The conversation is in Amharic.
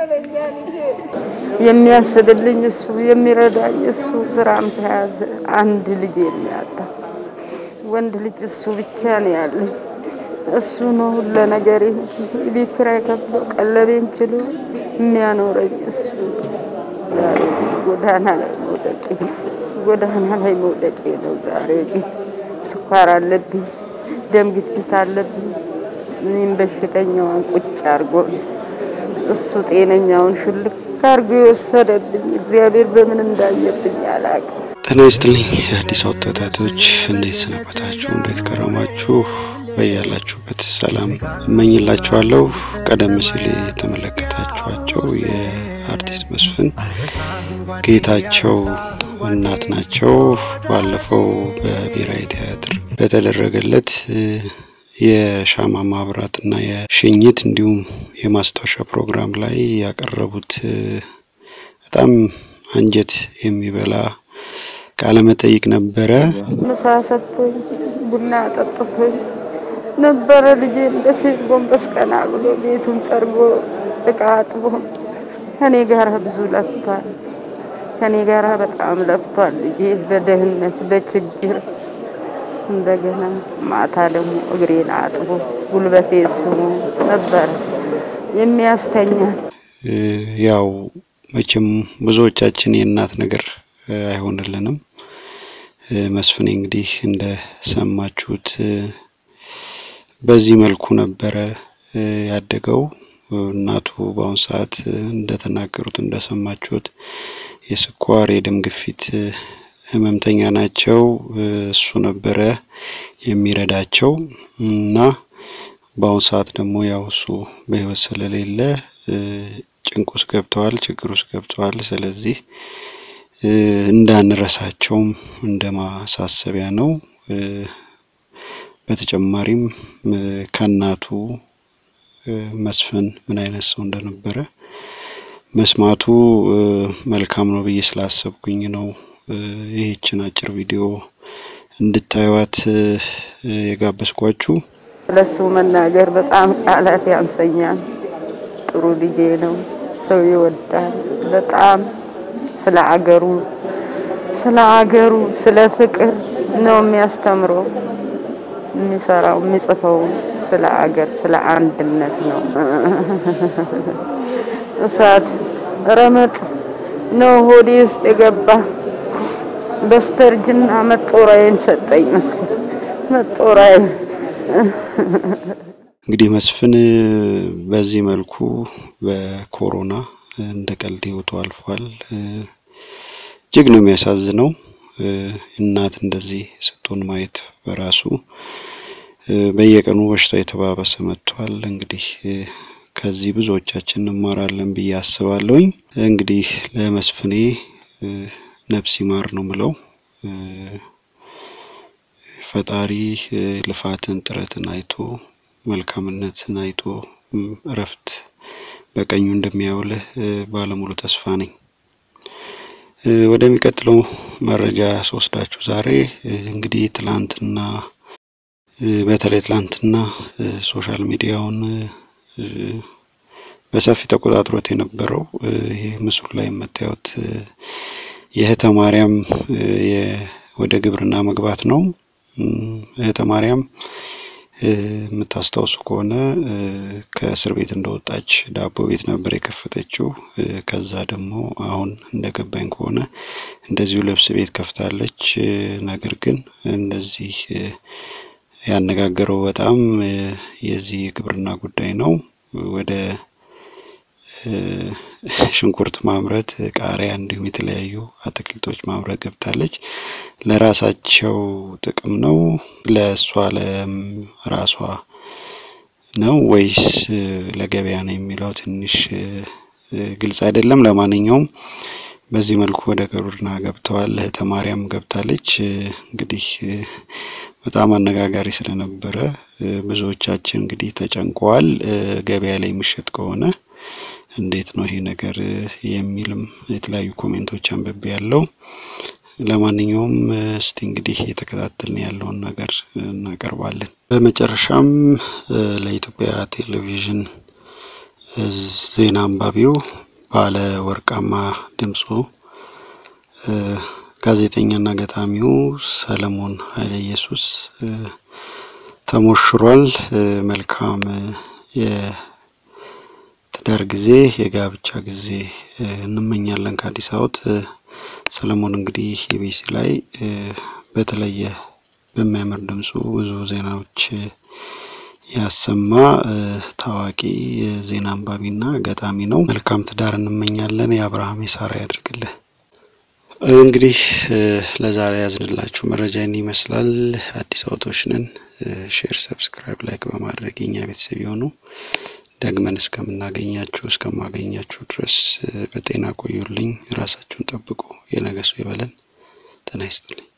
የሚያስብልኝ እሱ የሚረዳኝ እሱ ስራም ተያዘ። አንድ ልጅ የሚያጣ ወንድ ልጅ እሱ ብቻ ነው ያለኝ። እሱ ነው ሁሉ ነገር ቤት ኪራይ ከፍሎ ቀለቤን ችሎ የሚያኖረኝ እሱ። ዛሬ ግን ጎዳና ላይ መውደቄ ጎዳና ላይ መውደቄ ነው። ዛሬ ግን ስኳር አለብኝ፣ ደም ግፊት አለብኝ። እኔም በሽተኛውን ቁጭ አድርጎ እሱ ጤነኛውን ሽልክ አድርጎ የወሰደብኝ እግዚአብሔር በምን እንዳየብኝ አላውቅም። ጤና ይስጥልኝ የአዲስ አበባ ተከታታዮች፣ እንዴት ሰነበታችሁ? እንዴት ከረማችሁ? በያላችሁበት ሰላም እመኝላችኋለሁ። ቀደም ሲል የተመለከታችኋቸው የአርቲስት መስፍን ጌታቸው እናት ናቸው። ባለፈው በብሔራዊ ቲያትር በተደረገለት የሻማ ማብራት እና የሽኝት እንዲሁም የማስታወሻ ፕሮግራም ላይ ያቀረቡት በጣም አንጀት የሚበላ ቃለ መጠይቅ ነበረ። ምሳ ሰጥቶኝ ቡና ጠጥቶኝ ነበረ። ልጄ እንደ ሴት ጎንበስ ቀና ብሎ ቤቱን ጠርጎ እቃ አጥቦ ከኔ ጋር ብዙ ለፍቷል። ከኔ ጋር በጣም ለፍቷል። ልጄ በደህንነት በችግር እንደገና ማታ ደግሞ እግሬን አጥቦ ጉልበቴ ስሞ ነበረ የሚያስተኛል። ያው መቼም ብዙዎቻችን የእናት ነገር አይሆንልንም። መስፍኔ እንግዲህ እንደሰማችሁት በዚህ መልኩ ነበረ ያደገው። እናቱ በአሁኑ ሰዓት እንደተናገሩት እንደሰማችሁት የስኳር የደም ግፊት ህመምተኛ ናቸው። እሱ ነበረ የሚረዳቸው እና በአሁኑ ሰዓት ደግሞ ያው እሱ በህይወት ስለሌለ ጭንቅ ውስጥ ገብተዋል፣ ችግር ውስጥ ገብተዋል። ስለዚህ እንዳንረሳቸውም እንደ ማሳሰቢያ ነው። በተጨማሪም ከእናቱ መስፍን ምን አይነት ሰው እንደነበረ መስማቱ መልካም ነው ብዬ ስላሰብኩኝ ነው ይህችን አጭር ቪዲዮ እንድታዩት የጋበዝኳችሁ። ለሱ መናገር በጣም ቃላት ያንሰኛል። ጥሩ ልጄ ነው። ሰው ይወዳል በጣም ስለ አገሩ ስለ አገሩ ስለ ፍቅር ነው የሚያስተምረው። የሚሰራው የሚጽፈው ስለ አገር ስለ አንድነት ነው። እሳት ረመጥ ነው ሆዴ ውስጥ የገባ በስተርጅና መጦራዬን ሰጠኝ መስሎኝ መጦራዬ እንግዲህ መስፍን በዚህ መልኩ በኮሮና እንደ ቀልድ ህይወቱ አልፏል። እጅግ ነው የሚያሳዝነው። እናት እንደዚህ ስትሆን ማየት በራሱ በየቀኑ በሽታ የተባባሰ መጥቷል። እንግዲህ ከዚህ ብዙዎቻችን እንማራለን ብዬ አስባለሁኝ። እንግዲህ ለመስፍኔ ነፍስ ይማር ነው ምለው። ፈጣሪ ልፋትን ጥረትን አይቶ መልካምነትን አይቶ እረፍት በቀኙ እንደሚያውልህ ባለሙሉ ተስፋ ነኝ። ወደሚቀጥለው መረጃ ስወስዳችሁ ዛሬ እንግዲህ ትላንትና በተለይ ትላንትና ሶሻል ሚዲያውን በሰፊ ተቆጣጥሮት የነበረው ይህ ምስሉ ላይ የምታዩት የእህተ ማርያም ወደ ግብርና መግባት ነው። እህተ ማርያም የምታስታውሱ ከሆነ ከእስር ቤት እንደወጣች ዳቦ ቤት ነበር የከፈተችው። ከዛ ደግሞ አሁን እንደገባኝ ከሆነ እንደዚሁ ልብስ ቤት ከፍታለች። ነገር ግን እንደዚህ ያነጋገረው በጣም የዚህ የግብርና ጉዳይ ነው። ወደ ሽንኩርት ማምረት፣ ቃሪያ እንዲሁም የተለያዩ አትክልቶች ማምረት ገብታለች። ለራሳቸው ጥቅም ነው ለእሷ ለራሷ ነው ወይስ ለገበያ ነው የሚለው ትንሽ ግልጽ አይደለም። ለማንኛውም በዚህ መልኩ ወደ ግብርና ገብተዋል። እህተ ማርያም ገብታለች። እንግዲህ በጣም አነጋጋሪ ስለነበረ ብዙዎቻችን እንግዲህ ተጨንቀዋል። ገበያ ላይ የሚሸጥ ከሆነ እንዴት ነው ይሄ ነገር የሚልም የተለያዩ ኮሜንቶች አንብቤ ያለው። ለማንኛውም እስቲ እንግዲህ እየተከታተልን ያለውን ነገር እናቀርባለን። በመጨረሻም ለኢትዮጵያ ቴሌቪዥን ዜና አንባቢው ባለ ወርቃማ ድምፁ ጋዜጠኛና ገጣሚው ሰለሞን ኃይለ ኢየሱስ ተሞሽሯል። መልካም የትዳር ጊዜ የጋብቻ ጊዜ እንመኛለን ከአዲስ አበባ። ሰለሞን እንግዲህ ኢቢሲ ላይ በተለየ በሚያምር ድምፁ ብዙ ዜናዎች ያሰማ ታዋቂ የዜና አንባቢና ገጣሚ ነው። መልካም ትዳር እንመኛለን። የአብርሃም የሳራ ያድርግልህ። እንግዲህ ለዛሬ ያዝንላችሁ መረጃ ይህን ይመስላል። አዲስ አበባዎች ነን። ሼር፣ ሰብስክራይብ፣ ላይክ በማድረግ የኛ ቤተሰብ የሆኑ ደግመን እስከምናገኛችሁ እስከማገኛችሁ ድረስ በጤና ቆዩልኝ። ራሳችሁን ጠብቁ። የነገ ሰው ይበለን። ጤና ይስጥልኝ።